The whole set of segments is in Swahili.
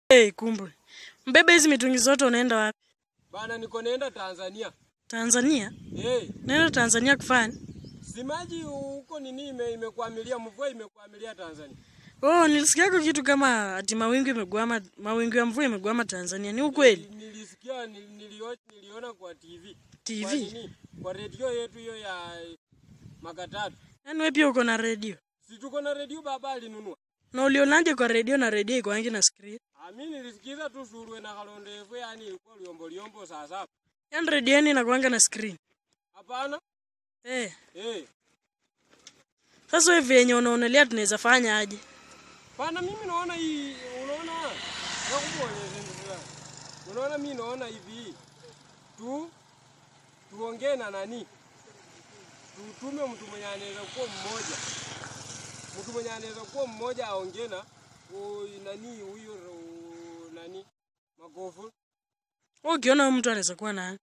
Hey, kumbe mbebe hizi mitungi zote unaenda wapi? Bana, niko naenda Tanzania. Tanzania? Hey, Naenda Tanzania kufanya? si maji huko nini ime, imekwamilia mvua imekwamilia Tanzania. Oh, nilisikiako kitu kama ati mawingu imegwama, mawingu ya mvua imegwama Tanzania. Ni ukweli? Nilisikia nil- nilio, niliona kwa TV. Kwa TV? nini? Kwa redio yetu hiyo ya Makatatu. Yaani wewe pia uko na redio? Si tuko na redio baba alinunua. Na ulionaje kwa redio na redio iko wangi na screen? Ah, mimi nilisikiza tu surwe na kalonde efu yani ilikuwa liombo liombo saa saba. Yaani redio yenu inakuanga na screen? Hapana? Eh. Eh. Sasa wewe vyenye unaonelea tunaweza fanya aje? Bana, mimi naona hii unaona nakuboleze ndugu Unaona mimi naona hivi tu tuongee na nani? Tutume mtu mwenye anaweza kuwa mmoja. Mtu mwenye anaweza kuwa mmoja aongee na huyu nani huyo ro- nani? Magofu. Wewe ukiona huyu mtu anaweza kuwa nani?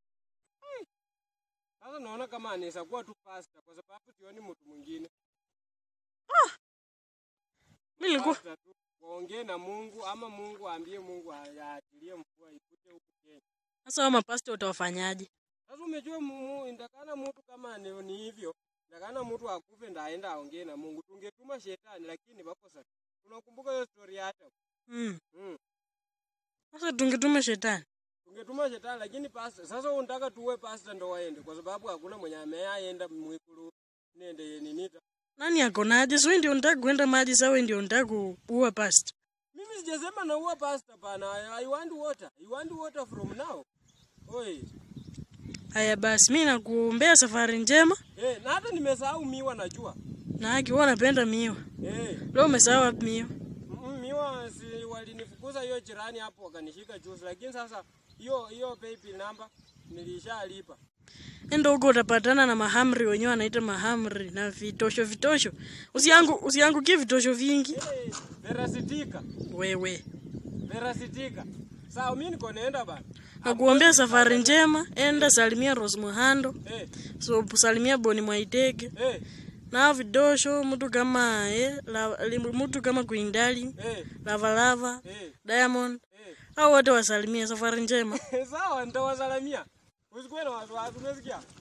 Sasa naona kama anaweza kuwa tu pastor kwa sababu sioni mtu mwingine. Mimi nilikuwa Pastor tu waongee na Mungu ama Mungu aambie Mungu aachilie mvua ikute huku Kenya. sasa wao mapasta utawafanyaje? Sasa umejua mumu indakana mtu kama ni, ni hivyo, indakana mtu akufe ndaenda aongee na Mungu. Tungetuma shetani lakini bakosa. Tunakumbuka hiyo story ya Adam. Mm. Mm. Sasa tungetuma shetani. Tungetuma shetani lakini pastor. Sasa unataka tuwe pastor ndo waende kwa sababu hakuna mwenye ameaenda mwikulu nende ninita. Nani ako naje? So wewe ndio unataka kwenda maji, sasa wewe ndio unataka kuua pasta. Mimi sijasema na uwa pastor pana. I, I want water. I want water from now. Oi. Haya basi, mimi nakuombea safari njema Eh, na hata nimesahau miwa najua. na haki wewe unapenda miwa. Eh. Leo umesahau wapi miwa? Mm, miwa si walinifukuza hiyo jirani hapo wakanishika juzi, lakini sasa hiyo hiyo paybill number nilishalipa. Enda huko utapatana na mahamri wenyewe wanaita mahamri na vitosho vitosho. Usiangu usiangukie vitosho vingi. Eh, Verasitika, Wewe. verasitika. Sawa, mimi niko naenda bana. Nakuombea safari njema. Enda salimia Rose Muhando. Eh, So salimia Boni Mwaitege. eh, Na vidosho mtu kama eh, la, li- mtu kama Queen eh, Lava Lava, eh, Diamond. eh. Hao wote wasalimie safari njema. Sawa, nitawasalamia. Usikuwe na wasiwasi, umesikia?